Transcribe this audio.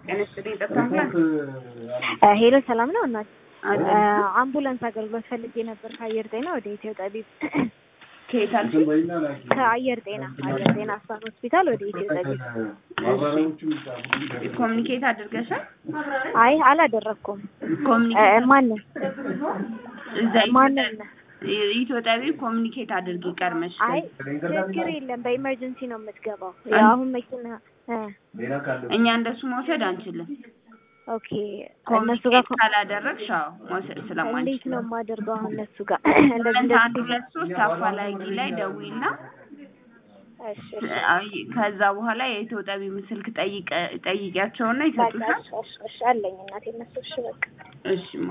ጤና ይስጥልኝ። ጠብታ አምቡላንስ ሄሎ ሰላም ነው እናት አለ አምቡላንስ አገልግሎት ፈልጌ ነበር ከአየር ጤና ወደ ኢትዮ ጠቢብ ከየት አልሽኝ? ከአየር ጤና አየር ጤና አስፋን ሆስፒታል ወደ ኢትዮ ጠቢብ ኮሚኒኬት አድርገሻል? አይ አላደረኩም ኮሚኒኬት ማንን እዛ ማንን ኢትዮጵያዊ ኮሚኒኬት አድርጊ ቀድመሽ። አይ ችግር የለም በኢመርጀንሲ ነው የምትገባው ያው አሁን መኪና እ እኛ እንደሱ መውሰድ አንችልም። ኦኬ እነሱ ጋር ኮሚኒኬት ካላደረግሽ አዎ መውሰድ እንዴት ስለማንችል ነው የማደርገው አሁን እነሱ ጋር እንደዚህ ስምንት አንድ እንደዚህ ሁለት ሶስት አፋላጊ ላይ ደዊና እሺ አይ ከዛ በኋላ የኢትዮጵያዊ ስልክ ጠይቀ ጠይቂያቸውና በቃ ይሰጡሻል። እሺ እሺ እሺ አለኝ እናቴ እነሱ እሺ በቃ እሺ